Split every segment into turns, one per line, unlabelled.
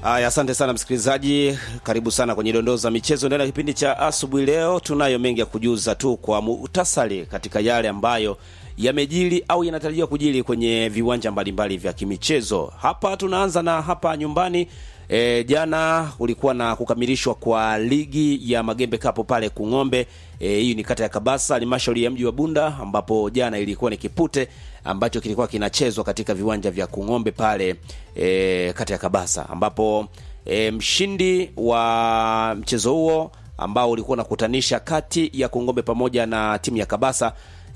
Aya, asante sana msikilizaji, karibu sana kwenye dondoo za michezo ndani ya kipindi cha asubuhi. Leo tunayo mengi ya kujuza tu kwa muhtasari katika yale ambayo yamejiri au yanatarajiwa kujiri kwenye viwanja mbalimbali vya kimichezo. Hapa tunaanza na hapa nyumbani. E, jana kulikuwa na kukamilishwa kwa ligi ya Magembe Cup pale Kung'ombe. E, hii ni kata ya Kabasa, halmashauri ya mji wa Bunda, ambapo jana ilikuwa ni kipute ambacho kilikuwa kinachezwa katika viwanja vya Kung'ombe pale e, kata ya Kabasa, ambapo e, mshindi wa mchezo huo ambao ulikuwa unakutanisha kati ya Kung'ombe pamoja na timu ya Kabasa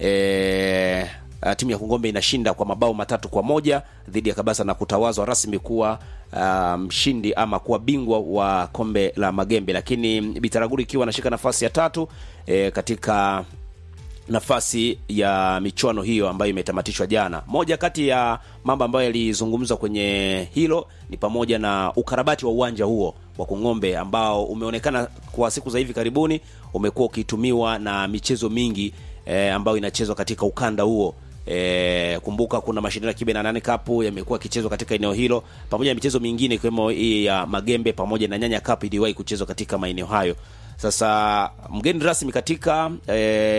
e, Uh, timu ya Kungombe inashinda kwa mabao matatu kwa moja dhidi ya Kabasa na kutawazwa rasmi kuwa uh, mshindi ama kuwa bingwa wa kombe la Magembe, lakini Bitaraguri ikiwa anashika nafasi ya tatu e, katika nafasi ya michuano hiyo ambayo imetamatishwa jana. Moja kati ya mambo ambayo yalizungumzwa kwenye hilo ni pamoja na ukarabati wa uwanja huo wa Kung'ombe ambao umeonekana kwa siku za hivi karibuni umekuwa ukitumiwa na michezo mingi e, ambayo inachezwa katika ukanda huo. E, kumbuka kuna mashindano ya Kibe na nane Cup yamekuwa yakichezwa katika eneo hilo pamoja na michezo mingine ikiwemo hii ya Magembe pamoja na Nyanya Cup iliwahi kuchezwa katika maeneo hayo. Sasa mgeni rasmi katika e,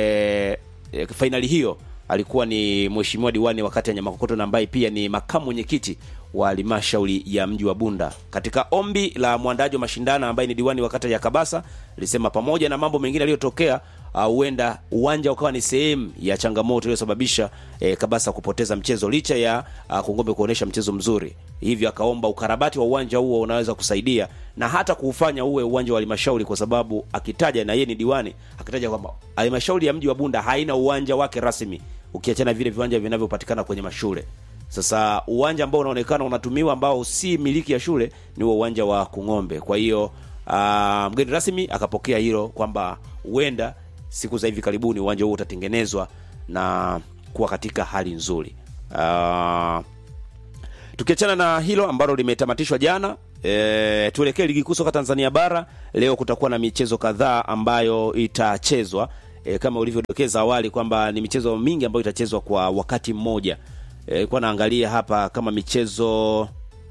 e, fainali hiyo alikuwa ni mheshimiwa diwani wa kata ya Nyamakokoto na ambaye pia ni makamu mwenyekiti wa halmashauri ya mji wa Bunda. Katika ombi la mwandaji wa mashindano ambaye ni diwani wa kata ya Kabasa, alisema pamoja na mambo mengine yaliyotokea huenda uh, uwanja ukawa ni sehemu ya changamoto iliyosababisha eh, Kabasa kupoteza mchezo licha ya uh, Kungombe kuonesha mchezo mzuri. Hivyo akaomba ukarabati wa uwanja huo unaweza kusaidia na hata kuufanya uwe uwanja wa halmashauri, kwa sababu akitaja na yeye ni diwani, akitaja kwamba halmashauri ya mji wa Bunda haina uwanja wake rasmi, ukiachana vile viwanja vinavyopatikana kwenye mashule. Sasa uwanja ambao unaonekana unatumiwa ambao si miliki ya shule ni huo uwanja wa Kung'ombe. Kwa hiyo uh, mgeni rasmi akapokea hilo kwamba huenda siku za hivi karibuni uwanja huo utatengenezwa na kuwa katika hali nzuri. Uh, tukiachana na hilo ambalo limetamatishwa jana, e, tuelekee ligi kuu soka Tanzania bara. Leo kutakuwa na michezo kadhaa ambayo itachezwa e, kama ulivyodokeza awali kwamba ni michezo mingi ambayo itachezwa kwa wakati mmoja. E, kwa naangalia hapa kama michezo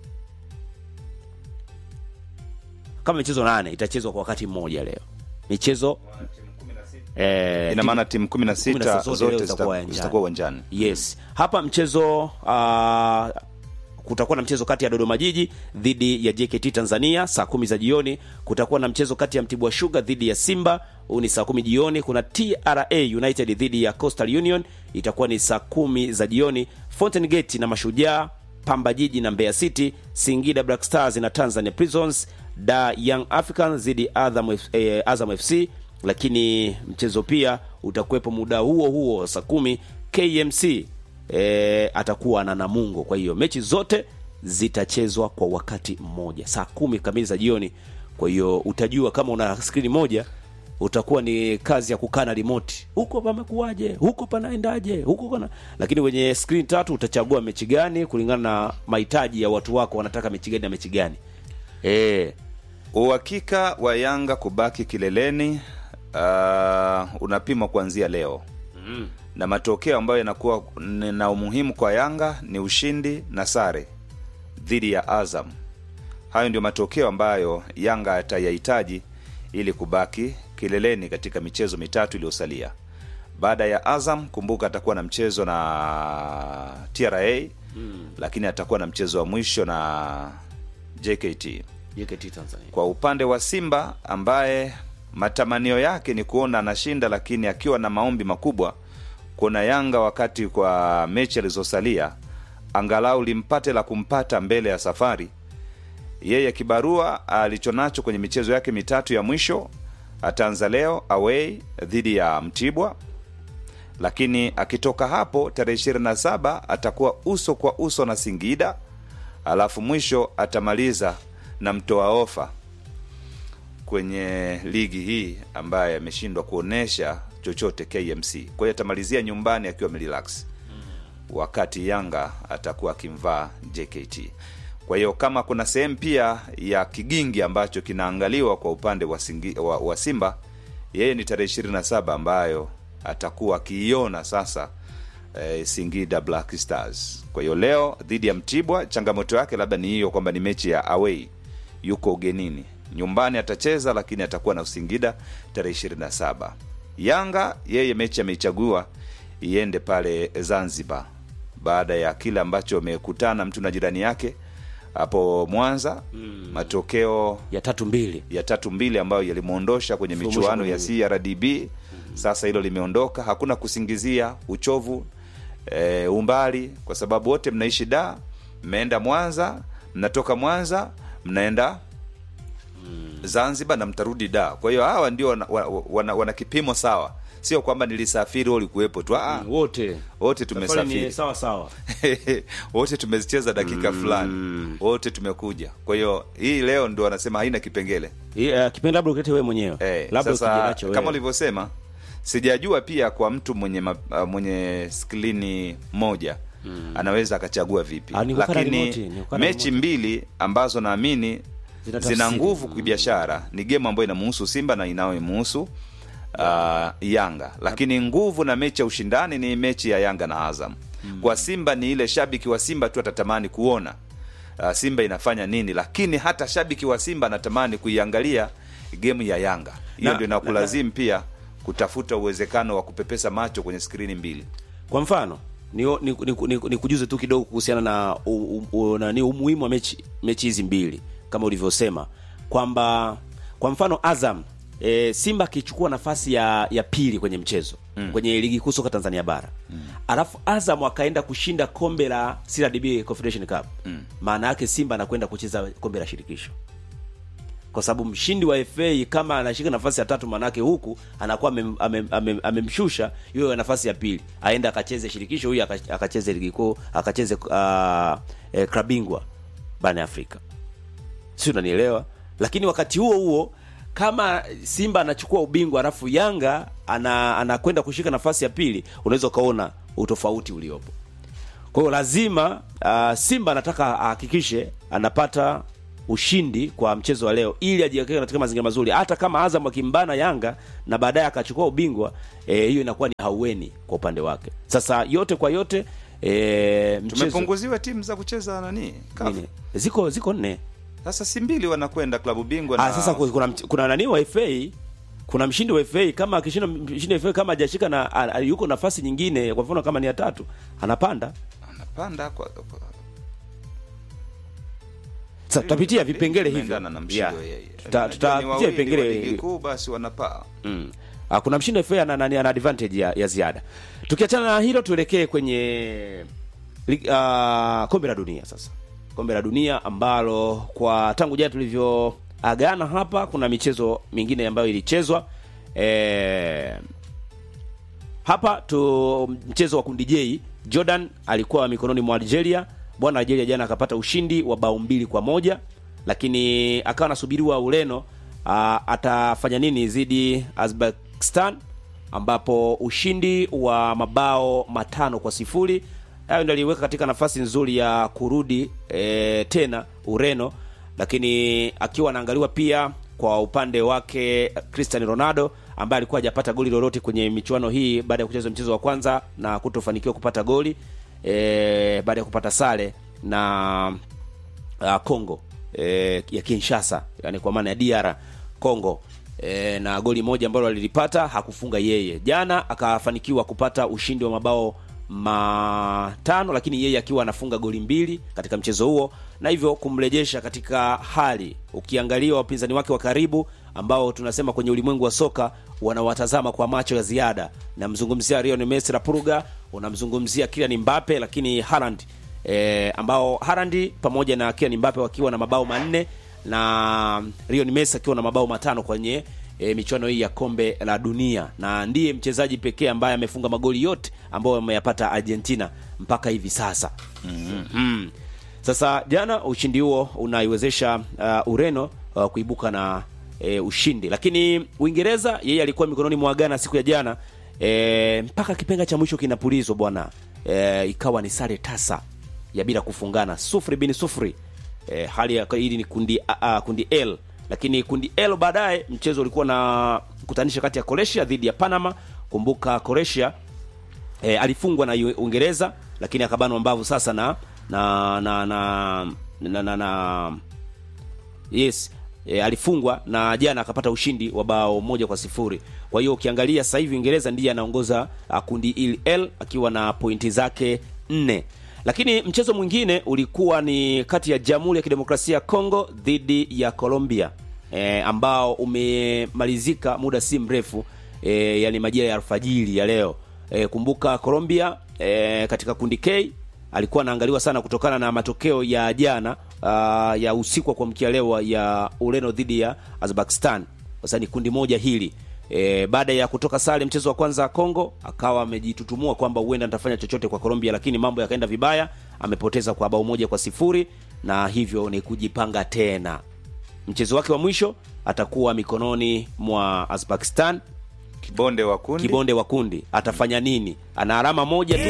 kama michezo nane itachezwa kwa wakati mmoja leo michezo
Eh, ina maana timu 16 zote zitakuwa uwanjani.
Yes. Hapa mchezo uh, kutakuwa na mchezo kati ya Dodoma Jiji dhidi ya JKT Tanzania saa kumi za jioni. Kutakuwa na mchezo kati ya Mtibwa Sugar dhidi ya Simba, huu ni saa kumi jioni. Kuna TRA United dhidi ya Coastal Union, itakuwa ni saa kumi za jioni. Fountain Gate na Mashujaa, Pamba Jiji na Mbeya City, Singida Black Stars na Tanzania Prisons, Da Young Africans dhidi Azam, eh, Azam FC lakini mchezo pia utakuwepo muda huo huo saa kumi KMC e, atakuwa na Namungo. Kwa hiyo mechi zote zitachezwa kwa wakati mmoja saa kumi kamili za jioni. Kwa hiyo utajua kama una skrini moja, utakuwa ni kazi ya kukaa na remote, huko pamekuwaje, huko panaendaje, huko kana. Lakini wenye skrini tatu utachagua mechi gani kulingana na mahitaji ya watu wako, wanataka mechi gani na mechi gani. E,
uhakika wa Yanga kubaki kileleni uh, unapimwa kuanzia leo mm. na matokeo ambayo yanakuwa na umuhimu kwa Yanga ni ushindi na sare dhidi ya Azam. Hayo ndio matokeo ambayo Yanga atayahitaji ili kubaki kileleni katika michezo mitatu iliyosalia. Baada ya Azam, kumbuka atakuwa na mchezo na TRA mm. lakini atakuwa na mchezo wa mwisho na JKT.
JKT Tanzania.
Kwa upande wa Simba ambaye matamanio yake ni kuona anashinda, lakini akiwa na maombi makubwa kuna Yanga wakati kwa mechi alizosalia angalau limpate la kumpata mbele ya safari. Yeye kibarua alichonacho kwenye michezo yake mitatu ya mwisho, ataanza leo away dhidi ya Mtibwa, lakini akitoka hapo tarehe 27 atakuwa uso kwa uso na Singida, alafu mwisho atamaliza na mtoa ofa kwenye ligi hii ambaye ameshindwa kuonesha chochote KMC. Kwa hiyo atamalizia nyumbani akiwa amerelax, wakati Yanga atakuwa akimvaa JKT. Kwa hiyo kama kuna sehemu pia ya kigingi ambacho kinaangaliwa kwa upande wa, singi, wa, wa Simba, yeye ni tarehe 27 ambayo atakuwa akiiona sasa eh, Singida Black Stars. Kwa hiyo leo dhidi ya Mtibwa, changamoto yake labda ni hiyo kwamba ni mechi ya away yuko ugenini nyumbani atacheza lakini atakuwa na singida tarehe 27 yanga yeye mechi ameichagua iende pale zanzibar baada ya kile ambacho amekutana mtu na jirani yake hapo mwanza mm. matokeo
ya tatu mbili
ya tatu mbili ambayo yalimwondosha kwenye
Fumusha
michuano ya
kwenye-
crdb sasa hilo limeondoka hakuna kusingizia uchovu e, umbali kwa sababu wote mnaishi da mmeenda mwanza mnatoka mwanza mnaenda zanzibar na mtarudi da kwa hiyo hawa ndio wana, wana, wana, wana kipimo sawa sio kwamba nilisafiri wewe ulikuwepo tu ah,
wote
wote
Safari ni
tumesafiri
sawa sawa
wote tumezicheza dakika fulani wote tumekuja kwa hiyo hii leo ndo wanasema haina kipengele
Hii, uh, kipindi labda ukete wewe mwenyewe
Eh,
labda ukija
sasa
nacho
kama
wewe.
ulivyosema sijajua pia kwa mtu mwenye ma, uh, mwenye skrini moja mm. anaweza akachagua vipi
Ah, ni kukaa na
lakini
remote, ni kukaa na
mechi
remote.
mbili ambazo naamini
Zina
zina
tafsiri.
nguvu kibiashara ni gemu ambayo inamuhusu simba na inayomuhusu uh, yanga lakini nguvu na mechi ya ushindani ni mechi ya yanga na azam mm. kwa simba ni ile shabiki wa simba tu atatamani kuona uh, simba inafanya nini lakini hata shabiki wa simba anatamani kuiangalia gemu ya yanga hiyo
Na-
ndio inakulazimu pia kutafuta uwezekano wa kupepesa macho kwenye skrini mbili
kwa mfano ni, ni, ni, ni, ni kujuze tu kidogo kuhusiana na u, u, u, nani umuhimu wa mechi mechi hizi mbili kama ulivyosema kwamba kwa mfano Azam e, Simba akichukua nafasi ya ya pili kwenye mchezo mm. kwenye ligi kuu soka Tanzania bara mm. alafu Azam akaenda kushinda kombe la CRDB Confederation Cup mm. maana yake Simba anakwenda kucheza kombe la shirikisho kwa sababu mshindi wa FA kama anashika nafasi ya tatu, manake huku anakuwa amem- amem- amem- amemshusha yule nafasi ya pili, aende akacheze shirikisho, huyu aka- akacheze ligi kuu, akacheze uh, eh, klabu bingwa barani Afrika, si unanielewa? Lakini wakati huo huo kama Simba anachukua ubingwa alafu Yanga ana anakwenda kushika nafasi ya pili, unaweza ukaona utofauti uliopo. Kwa hiyo lazima uh, Simba anataka ahakikishe anapata ushindi kwa mchezo wa leo ili ajiwekee katika mazingira mazuri, hata kama Azam akimbana Yanga na baadaye akachukua ubingwa eh, hiyo inakuwa ni haueni kwa upande wake. Sasa yote kwa yote eh, mchezo
tumepunguziwa timu za kucheza nani CAF.
nini? ziko ziko nne.
sasa si mbili wanakwenda klabu bingwa
Ah,
na
sasa ku- kuna mch- kuna nani wa FA kuna mshindi wa FA kama akishinda mshindi wa FA kama hajashika na a- a- yuko nafasi nyingine, kwa mfano kama ni ya tatu anapanda.
anapanda kwa, kwa
Sasa tutapitia vipengele hivyo.
Tumeendana na mshindi
Yeah.
wa yeye.
Tuta-
Unajua ni
Tutapitia
wawili wa
vipengele
ligi kuu basi wanapaa
Mm. Ah, kuna mshindi wa FA ana, ana, ana advantage ya, ya ziada. Tukiachana na hilo tuelekee kwenye lig- ah, kombe la dunia sasa. Kombe la dunia ambalo kwa tangu jana tulivyoagana hapa kuna michezo mingine ambayo ilichezwa. Eh, hapa tu mchezo wa kundi J, Jordan alikuwa mikononi mwa Algeria. Bwana Algeria jana akapata ushindi wa bao mbili kwa moja, lakini akawa anasubiriwa Ureno ah, atafanya nini dhidi Uzbekistan, ambapo ushindi wa mabao matano kwa sifuri hayo ndio aliweka katika nafasi nzuri ya kurudi e, tena Ureno, lakini akiwa anaangaliwa pia kwa upande wake Cristiano Ronaldo ambaye alikuwa hajapata goli lolote kwenye michuano hii baada ya kucheza mchezo wa kwanza na kutofanikiwa kupata goli e, baada ya kupata sare na uh, Congo e, ya Kinshasa, yani kwa maana ya DR Congo e, na goli moja ambalo alilipata hakufunga yeye. Jana akafanikiwa kupata ushindi wa mabao matano, lakini yeye akiwa anafunga goli mbili katika mchezo huo, na hivyo kumrejesha katika hali. Ukiangalia wapinzani wake wa karibu ambao tunasema kwenye ulimwengu wa soka wanawatazama kwa macho ya ziada, namzungumzia Lionel Messi la Purga, unamzungumzia Kylian Mbappe, lakini Haaland e, ambao Haaland pamoja na Kylian Mbappe wakiwa na mabao manne na Lionel Messi akiwa na mabao matano kwenye e, michuano hii ya kombe la dunia na ndiye mchezaji pekee ambaye amefunga magoli yote ambayo ameyapata Argentina mpaka hivi sasa. mm Sasa jana ushindi huo unaiwezesha uh, Ureno uh, kuibuka na e, ushindi, lakini Uingereza yeye alikuwa mikononi mwa Ghana siku ya jana e, mpaka kipenga cha mwisho kinapulizwa bwana e, ikawa ni sare tasa ya bila kufungana sufuri bini sufuri e, hali ya hili ni kundi a, a, kundi L lakini kundi L baadaye mchezo ulikuwa na kutanisha kati ya Croatia dhidi ya Panama. Kumbuka Croatia e, alifungwa na Yu- Uingereza lakini akabanwa mbavu sasa na na na na na, na, na yes e, alifungwa na jana akapata ushindi wa bao moja kwa sifuri kwa hiyo ukiangalia sasa hivi uingereza ndiye anaongoza ah, kundi hili l akiwa na pointi zake nne lakini mchezo mwingine ulikuwa ni kati ya jamhuri ya kidemokrasia ya congo dhidi ya colombia e, ambao umemalizika muda si mrefu e, yani majira ya alfajiri ya leo e, kumbuka colombia e, katika kundi k alikuwa anaangaliwa sana kutokana na matokeo ya jana uh, ya usiku wa kuamkia leo ya ureno dhidi ya azerbaijan sasa ni kundi moja hili e, baada ya kutoka sare mchezo wa kwanza congo akawa amejitutumua kwamba huenda nitafanya chochote kwa colombia lakini mambo yakaenda vibaya amepoteza kwa bao moja kwa sifuri na hivyo ni kujipanga tena mchezo wake wa mwisho atakuwa mikononi mwa azerbaijan
kibonde wa kundi
kibonde wa kundi atafanya nini ana alama moja tu